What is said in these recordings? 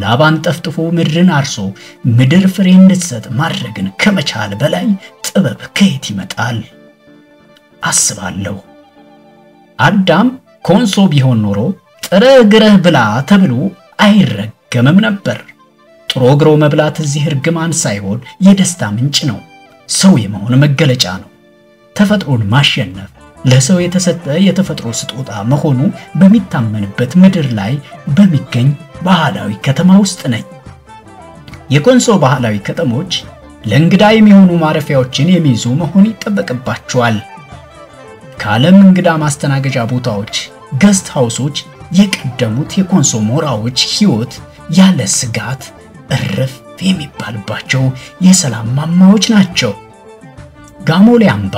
ላብ አንጠፍጥፎ ምድርን አርሶ ምድር ፍሬ እንድትሰጥ ማድረግን ከመቻል በላይ ጥበብ ከየት ይመጣል? አስባለሁ። አዳም ኮንሶ ቢሆን ኖሮ ጥረ ግረህ ብላ ተብሎ አይረገምም ነበር። ጥሮ ግሮ መብላት እዚህ እርግማን ሳይሆን የደስታ ምንጭ ነው። ሰው የመሆን መገለጫ ነው። ተፈጥሮን ማሸነፍ ለሰው የተሰጠ የተፈጥሮ ስጦታ መሆኑ በሚታመንበት ምድር ላይ በሚገኝ ባህላዊ ከተማ ውስጥ ነኝ። የኮንሶ ባህላዊ ከተሞች ለእንግዳ የሚሆኑ ማረፊያዎችን የሚይዙ መሆን ይጠበቅባቸዋል። ከዓለም እንግዳ ማስተናገጃ ቦታዎች ገስት ሃውሶች የቀደሙት የኮንሶ ሞራዎች ሕይወት ያለ ስጋት እረፍ የሚባልባቸው የሰላም ማማዎች ናቸው። ጋሞሌ አምባ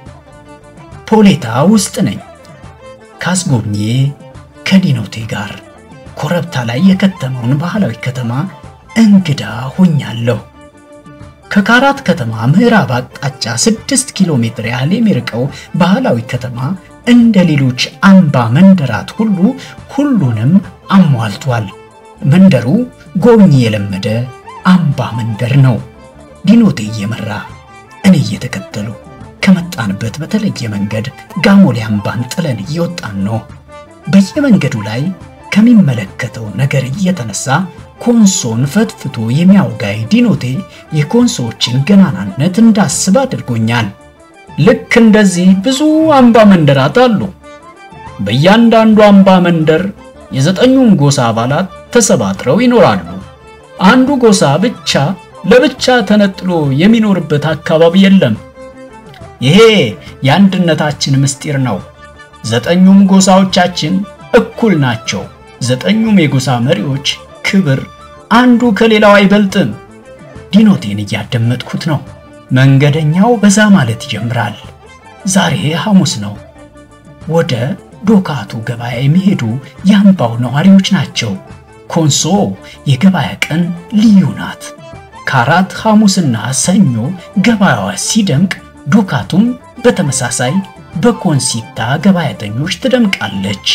ፖሌታ ውስጥ ነኝ። ካስጎብኜ ከዲኖቴ ጋር ኮረብታ ላይ የከተመውን ባህላዊ ከተማ እንግዳ ሆኛለሁ። ከካራት ከተማ ምዕራብ አቅጣጫ 6 ኪሎ ሜትር ያህል የሚርቀው ባህላዊ ከተማ እንደ ሌሎች አምባ መንደራት ሁሉ ሁሉንም አሟልቷል። መንደሩ ጎብኚ የለመደ አምባ መንደር ነው። ዲኖቴ እየመራ እኔ እየተከተሉ ከመጣንበት በተለየ መንገድ ጋሞሌ አምባን ጥለን እየወጣን ነው። በየመንገዱ ላይ ከሚመለከተው ነገር እየተነሳ ኮንሶን ፈትፍቶ የሚያውጋይ ዲኖቴ የኮንሶዎችን ገናናነት እንዳስብ አድርጎኛል። ልክ እንደዚህ ብዙ አምባ መንደራት አሉ። በእያንዳንዱ አምባ መንደር የዘጠኙም ጎሳ አባላት ተሰባጥረው ይኖራሉ። አንዱ ጎሳ ብቻ ለብቻ ተነጥሎ የሚኖርበት አካባቢ የለም። ይሄ የአንድነታችን ምስጢር ነው። ዘጠኙም ጎሳዎቻችን እኩል ናቸው። ዘጠኙም የጎሳ መሪዎች ክብር አንዱ ከሌላው አይበልጥም። ዲኖቴን እያደመጥኩት ነው። መንገደኛው በዛ ማለት ይጀምራል። ዛሬ ሐሙስ ነው። ወደ ዶካቱ ገበያ የሚሄዱ የአምባው ነዋሪዎች ናቸው። ኮንሶ የገበያ ቀን ልዩ ናት። ካራት ሐሙስና ሰኞ ገበያዋ ሲደምቅ ዶካቱም በተመሳሳይ በኮንሲታ ገበያተኞች ትደምቃለች።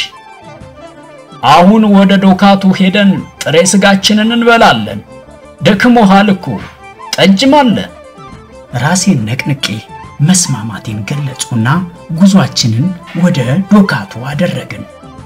አሁን ወደ ዶካቱ ሄደን ጥሬ ስጋችንን እንበላለን። ደክሞሃል እኮ ጠጅም አለ። ራሴን ነቅንቄ መስማማቴን ገለጹና ጉዟችንን ወደ ዶካቱ አደረግን።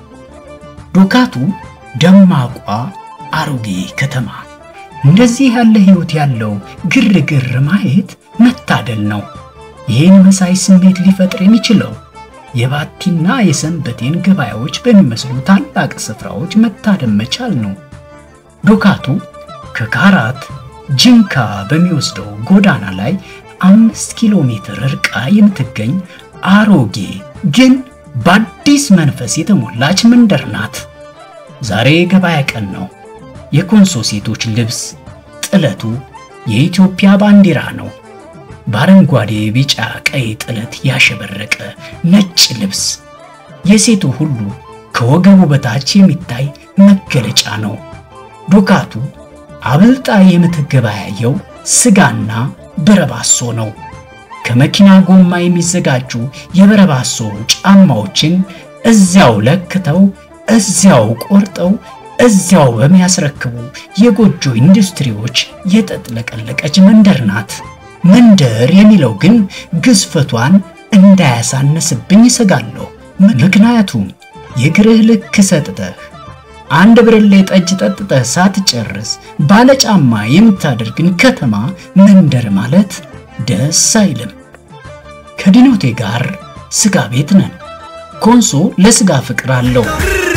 ዶካቱ ደማቋ አሮጌ ከተማ። እንደዚህ ያለ ሕይወት ያለው ግርግር ማየት መታደል ነው። ይህን መሳይ ስሜት ሊፈጥር የሚችለው የባቲና የሰንበቴን ገበያዎች በሚመስሉ ታላቅ ስፍራዎች መታደም መቻል ነው። ዶካቱ ከካራት ጂንካ በሚወስደው ጎዳና ላይ አምስት ኪሎ ሜትር ርቃ የምትገኝ አሮጌ ግን በአዲስ መንፈስ የተሞላች መንደር ናት። ዛሬ ገበያ ቀን ነው። የኮንሶ ሴቶች ልብስ ጥለቱ የኢትዮጵያ ባንዲራ ነው። በአረንጓዴ፣ ቢጫ፣ ቀይ ጥለት ያሸበረቀ ነጭ ልብስ የሴቱ ሁሉ ከወገቡ በታች የሚታይ መገለጫ ነው። ዶካቱ አብልጣ የምትገበያየው ስጋና በረባሶ ነው። ከመኪና ጎማ የሚዘጋጁ የበረባሶ ጫማዎችን እዚያው ለክተው እዚያው ቆርጠው እዚያው በሚያስረክቡ የጎጆ ኢንዱስትሪዎች የተጥለቀለቀች መንደር ናት። መንደር የሚለው ግን ግዝፈቷን እንዳያሳነስብኝ እሰጋለሁ። ምክንያቱም የእግርህ ልክ ሰጥተህ አንድ ብርሌ ጠጅ ጠጥተህ ሳትጨርስ ባለጫማ የምታደርግን ከተማ መንደር ማለት ደስ አይልም። ከዲኖቴ ጋር ስጋ ቤት ነን። ኮንሶ ለስጋ ፍቅር አለው።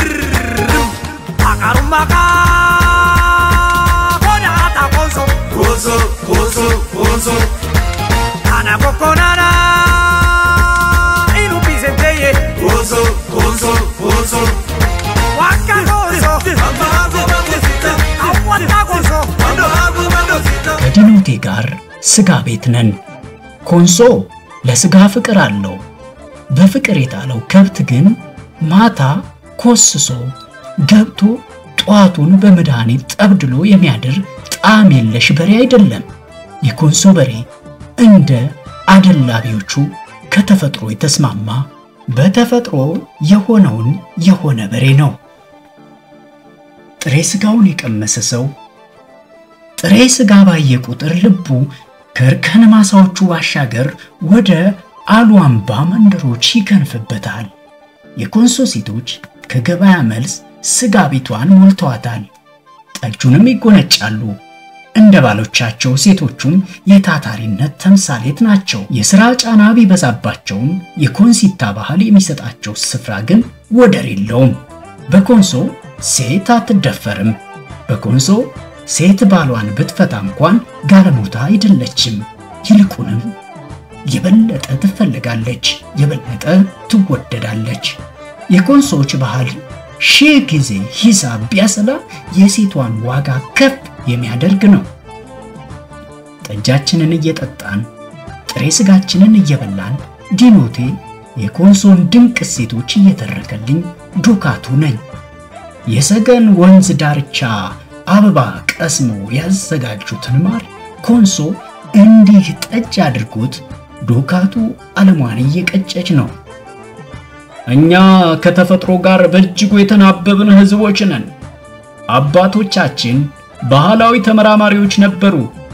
ከዲኖቴ ጋር ስጋ ቤት ነን። ኮንሶ ለስጋ ፍቅር አለው። በፍቅር የጣለው ከብት ግን ማታ ኮስሶ ገብቶ ጠዋቱን በመድኃኒት ጠብድሎ የሚያድር ጣዕም የለሽ በሬ አይደለም። የኮንሶ በሬ እንደ አደላቢዎቹ ከተፈጥሮ የተስማማ በተፈጥሮ የሆነውን የሆነ በሬ ነው። ጥሬ ስጋውን የቀመሰ ሰው ጥሬ ስጋ ባየ ቁጥር ልቡ ከእርከን ማሳዎቹ ባሻገር ወደ አሉዋምባ መንደሮች ይከንፍበታል። የኮንሶ ሴቶች ከገበያ መልስ ስጋ ቤቷን ሞልተዋታል። ጠጁንም ይጎነጫሉ። እንደ ባሎቻቸው ሴቶቹም የታታሪነት ተምሳሌት ናቸው። የሥራ ጫና ቢበዛባቸውም የኮንሲታ ባህል የሚሰጣቸው ስፍራ ግን ወደር የለውም። በኮንሶ ሴት አትደፈርም። በኮንሶ ሴት ባሏን ብትፈታ እንኳን ጋለሞታ አይደለችም። ይልቁንም የበለጠ ትፈልጋለች፣ የበለጠ ትወደዳለች። የኮንሶዎች ባህል ሺህ ጊዜ ሂሳብ ቢያሰላ የሴቷን ዋጋ ከፍ የሚያደርግ ነው። ጠጃችንን እየጠጣን ጥሬ ስጋችንን እየበላን ዲኖቴ የኮንሶን ድንቅ እሴቶች እየተረከልኝ ዶካቱ ነኝ። የሰገን ወንዝ ዳርቻ አበባ ቀስሞ ያዘጋጁትን ማር ኮንሶ እንዲህ ጠጅ አድርጎት ዶካቱ ዓለሟን እየቀጨች ነው። እኛ ከተፈጥሮ ጋር በእጅጉ የተናበብን ሕዝቦች ነን። አባቶቻችን ባህላዊ ተመራማሪዎች ነበሩ።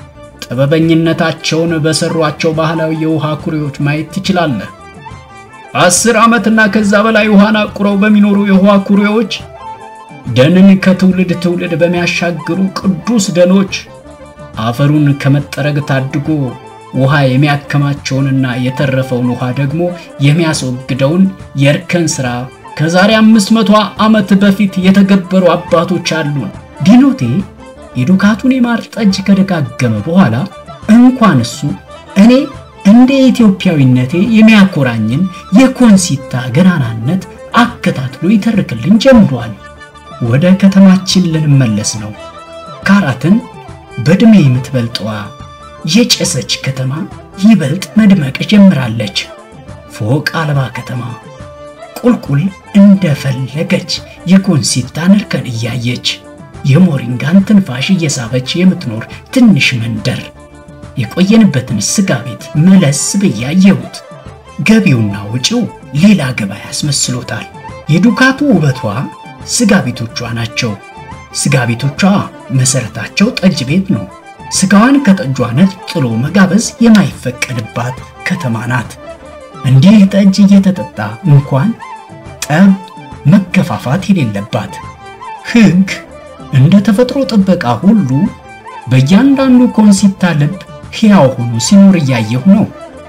ጥበበኝነታቸውን በሰሯቸው ባህላዊ የውሃ ኩሬዎች ማየት ትችላለህ። አስር ዓመትና ከዛ በላይ ውሃን አቁረው በሚኖሩ የውሃ ኩሬዎች፣ ደንን ከትውልድ ትውልድ በሚያሻግሩ ቅዱስ ደኖች አፈሩን ከመጠረግ ታድጎ ውሃ የሚያከማቸውንና የተረፈውን ውሃ ደግሞ የሚያስወግደውን የእርከን ሥራ ከዛሬ አምስት መቶ ዓመት በፊት የተገበሩ አባቶች አሉን። ዲኖቴ የዱካቱን የማር ጠጅ ከደጋገመ በኋላ እንኳን እሱ እኔ እንደ ኢትዮጵያዊነቴ የሚያኮራኝን የኮንሲታ ገናናነት አከታትሎ ይተርክልኝ ጀምሯል። ወደ ከተማችን ልንመለስ ነው። ካራትን በዕድሜ የምትበልጠዋ የጨሰች ከተማ ይበልጥ መድመቅ ጀምራለች። ፎቅ አልባ ከተማ ቁልቁል እንደፈለገች የኮንሲታን እርከን እያየች የሞሪንጋን ትንፋሽ እየሳበች የምትኖር ትንሽ መንደር። የቆየንበትን ስጋ ቤት መለስ ብዬ አየሁት። ገቢውና ወጪው ሌላ ገበያ ያስመስሎታል። የዱካቱ ውበቷ ስጋ ቤቶቿ ናቸው። ስጋ ቤቶቿ መሰረታቸው ጠጅ ቤት ነው። ስጋዋን ከጠጇ ነጥሎ መጋበዝ የማይፈቀድባት ከተማ ናት። እንዲህ ጠጅ እየተጠጣ እንኳን ጠብ፣ መገፋፋት የሌለባት ሕግ እንደ ተፈጥሮ ጥበቃ ሁሉ በእያንዳንዱ ኮንሲታ ልብ ሕያው ሆኖ ሲኖር እያየሁ ነው።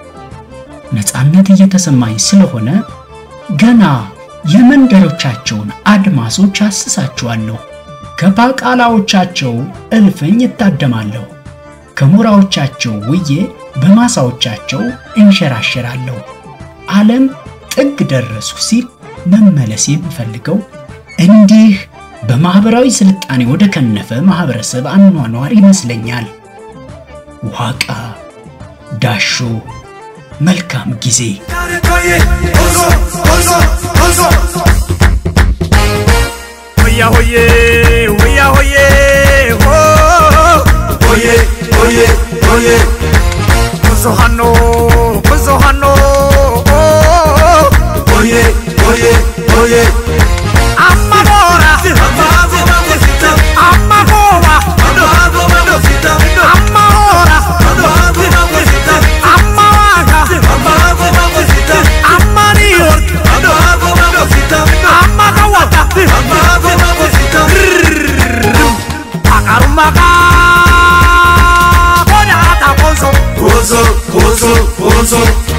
ነፃነት እየተሰማኝ ስለሆነ ገና የመንደሮቻቸውን አድማሶች አስሳቸዋለሁ። ከፓቃላዎቻቸው እልፍኝ እታደማለሁ። ከሞራዎቻቸው ውዬ በማሳዎቻቸው እንሸራሸራለሁ። ዓለም ጥግ ደረሱ ሲል መመለስ የምፈልገው እንዲህ በማህበራዊ ስልጣኔ ወደ ከነፈ ማህበረሰብ አኗኗር ይመስለኛል። ዋቃ ዳሾ መልካም ጊዜ። Oye, oye, oye, oye, oh. Oye, oye, oye. Kuzohano, kuzohano, oh. Oye, oye, oye. Amagora, amagora, amagora, amaga, amanior, amagawata, akarumaga, bona ata konso, konso, konso, konso.